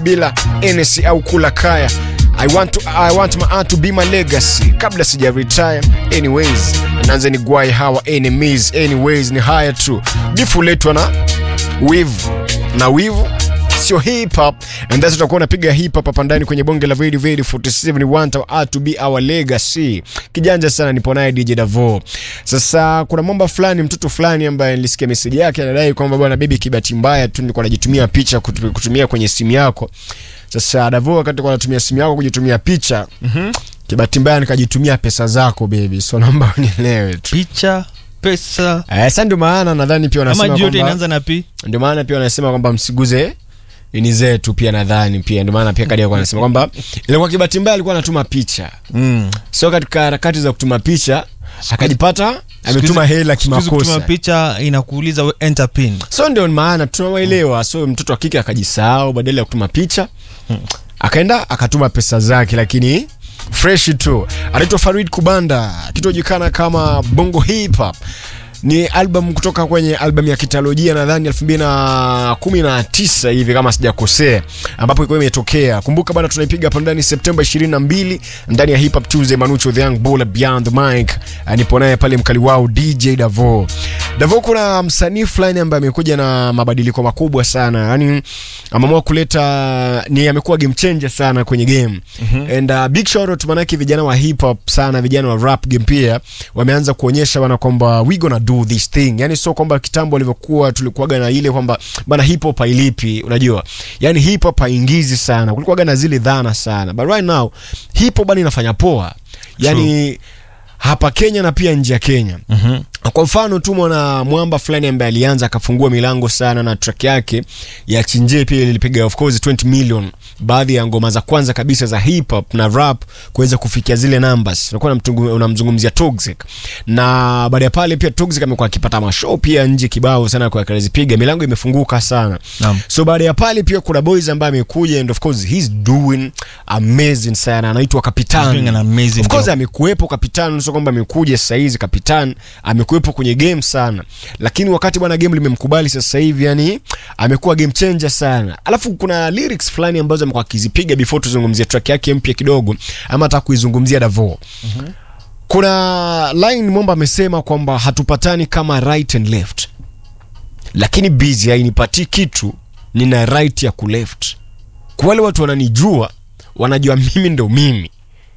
bila NC au kula kaya I want, to, I want my art to be my legacy kabla sija retire anyways nanze ni gwai hawa enemies anyways ni haya tu difu letwa na wivu na wivu sio hip hop and that's tutakuwa unapiga hip hop hapa ndani kwenye bonge la Very Very 47 we want our art to be our legacy kijanja sana nipo naye DJ Davo sasa kuna mambo fulani mtoto fulani ambaye nilisikia message yake anadai kwamba bwana baby kibati mbaya tu nilikuwa najitumia picha kutu- kutumia kwenye simu yako sasa Davo wakati kwa natumia simu yako kujitumia picha mm-hmm. kibati mbaya nikajitumia pesa zako baby so naomba unielewe tu picha pesa eh, sasa ndio maana nadhani pia ama wanasema juu yote kwamba inaanza na p ndio maana pia wanasema kwamba msiguze ini zetu pia nadhani pia ndio maana pia kadi alikuwa anasema kwamba ilikuwa kibati mbaya alikuwa anatuma picha mm. sio katika harakati za kutuma picha akajipata ametuma hela Siku hizi kutuma kimakosa picha inakuuliza we enter pin so ndio maana tunawaelewa so mtoto wa kike akajisahau badala ya kutuma picha akaenda akatuma pesa zake lakini fresh tu anaitwa farid kubanda kitojulikana kama bongo hip hop ni album kutoka kwenye album ya kitalojia nadhani 2019 hivi kama sijakosea ambapo ilikuwa imetokea kumbuka bana tunaipiga hapa ndani septemba 22 ndani ya hip hop tuesday manucho the young bull beyond the mic Ah, nipo naye pale mkali wao dj davo davo kuna msanii fulani ambaye amekuja na mabadiliko makubwa sana yani ameamua kuleta ni amekuwa game changer sana kwenye game mm-hmm. and uh, big shout out manake vijana wa hip hop sana vijana wa rap game pia wameanza kuonyesha bana kwamba we gonna do this thing yani sio kwamba kitambo walivyokuwa tulikuwaga na ile kwamba bana hip hop hailipi unajua yani hip hop haingizi sana kulikuwaga na zile dhana sana but right now hip hop bana inafanya poa yani hapa Kenya na pia nje ya Kenya Mhm. kwa mfano tu mwana mwamba fulani ambaye alianza akafungua milango sana na track yake ya chinje pia ilipiga of course 20 million baadhi ya ngoma za kwanza kabisa za hip hop na rap kuweza kufikia zile numbers unakuwa unamtungu- unamzungumzia toxic na baada ya pale pia toxic amekuwa akipata mashow pia nje kibao sana kwa akazipiga milango imefunguka sana Naam. so baada ya pale pia kuna boys ambaye amekuja and of course he's doing amazing sana anaitwa kapitan Doing an amazing of course job. amekuwepo kapitan sio kwamba amekuja sasa hizi kapitan amekuwepo kwenye game sana lakini wakati bwana game limemkubali sasa hivi yani amekuwa game changer sana alafu kuna lyrics fulani ambazo amekuwa akizipiga before tuzungumzie track yake mpya kidogo ama hata kuizungumzia davo kuna line momba amesema kwamba hatupatani kama right and left lakini busy hainipatii kitu nina right ya kuleft kwa wale watu wananijua wanajua mimi ndo mimi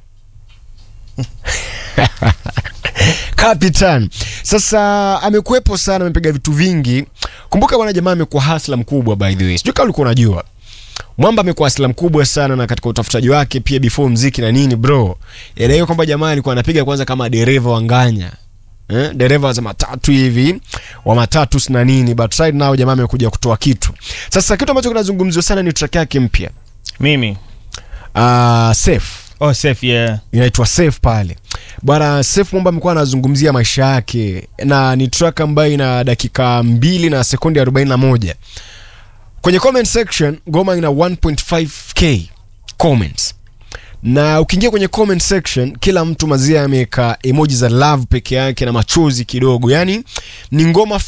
Capitan. Sasa amekuwepo sana, amepiga vitu vingi. Kumbuka bwana jamaa amekuwa hasla mkubwa by the way. Sijui kama ulikuwa unajua. Mwamba amekuwa hasla mkubwa sana na katika utafutaji wake pia before mziki na nini bro. Elewa kwamba jamaa alikuwa anapiga kwanza kama dereva wa nganya. Eh, dereva za matatu hivi wa matatu na nini but right now jamaa amekuja kutoa kitu. Sasa kitu ambacho kinazungumziwa sana ni track yake mpya. mimi Uh, safe oh safe yeah inaitwa safe pale bwana safe mwamba amekuwa anazungumzia maisha yake na ni track ambayo ina dakika mbili na sekundi 41 kwenye comment section ngoma ina 1.5k comments na ukiingia kwenye comment section kila mtu mazia ameweka emoji za love peke yake na machozi kidogo yani ni ngoma